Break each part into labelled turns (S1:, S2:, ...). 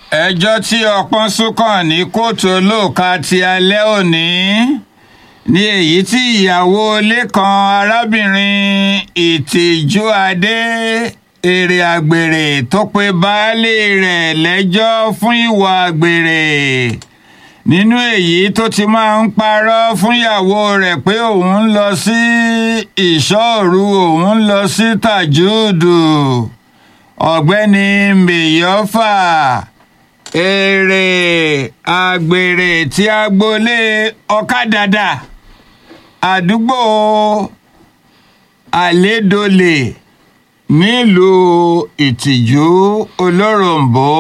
S1: ẹjọ́ tí ọpọ́n sún kàn ní kóòtù olóòka ti alẹ́ òní ní èyí tí ìyàwó ilé kan arábìnrin ìtìjú adé èrè àgbèrè tó pe baálé rẹ̀ lẹ́jọ́ fún ìwà àgbèrè nínú èyí tó ti máa ń parọ́ fún ìyàwó rẹ̀ pé òun ń lọ sí ìṣọ́òru òun ń lọ sí tàjúùdù ọ̀gbẹ́ni mèyọ́fà èrè àgbèrè tí agboolé ọ̀kadàdà àdúgbò àlédolè nílùú ìtìjú olóròǹbó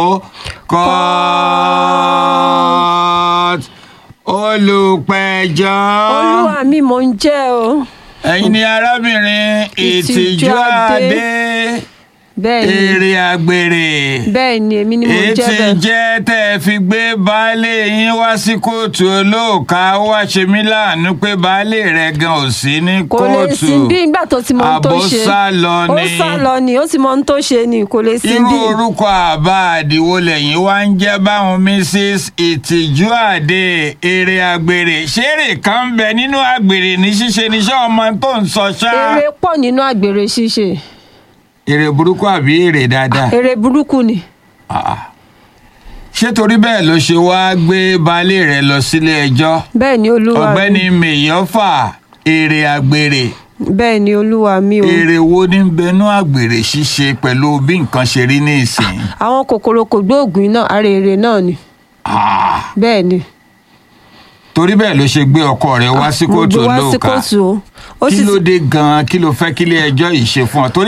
S1: court olùpẹ̀jọ́.
S2: olúwa mi mò ń jẹ́ o.
S1: ẹ̀yin ni arábìnrin ìtìjú
S2: Ìtìjú Adé.
S1: adé
S2: bẹ́ẹ̀ ni
S1: èrè àgbèrè
S2: bẹ́ẹ̀ ni èmi ni mò ń
S1: èyí
S2: jẹ́
S1: tí
S2: bẹ́ẹ̀.
S1: jẹ́ tẹ́ ẹ fi gbé baálé yín wá sí kóòtù olóòka ó wá ṣe mí láàánú pé baálé rẹ̀ gan ò sí ní
S2: kò lè
S1: kóòtù
S2: sin bí ìgbà tó ti mọ ohun tó
S1: àbó
S2: ṣe
S1: sá lọ
S2: ó
S1: ni
S2: sá lọ ni ó sì mọ ohun tó ṣe ni kò lè sin
S1: irú
S2: bí.
S1: orúkọ àbá àdìwọ lẹ́yìn wá ń jẹ́ báwọn mrs ìtìjú àdé èrè àgbèrè ṣeré kan ń bẹ nínú àgbèrè ní ṣíṣe níṣẹ́ ọmọ tó ń sọ ṣá
S2: èrè pọ̀ nínú àgbèrè ṣíṣe
S1: èrè burúkú àbí èrè dáadáa.
S2: èrè burúkú ni.
S1: Ah. ṣé torí bẹ́ẹ̀ ló ṣe wáá gbé baálé rẹ̀ lọ sílé ẹjọ́
S2: bẹ́ẹ̀ ni olúwa
S1: ọ̀gbẹ́ni
S2: mi
S1: mèyọ́fà èrè àgbèrè
S2: bẹ́ẹ̀ ni olúwa mi o.
S1: èrè wo ní bẹnú àgbèrè ṣíṣe pẹ̀lú bí nǹkan ṣe rí ní ìsìn.
S2: àwọn kòkòrò kò gbóògùn náà ara èrè náà ni
S1: Ah.
S2: bẹ́ẹ̀ ni.
S1: torí bẹ́ẹ̀ ló ṣe gbé ọkọ rẹ̀ wá sí
S2: mo
S1: kóòtù
S2: gbé wá sí
S1: olóòka
S2: kóòtù o. ó
S1: kí
S2: sì
S1: ló dé gan-an kí ló fẹ́ kílé ẹjọ́ yìí ṣe fún ọ torí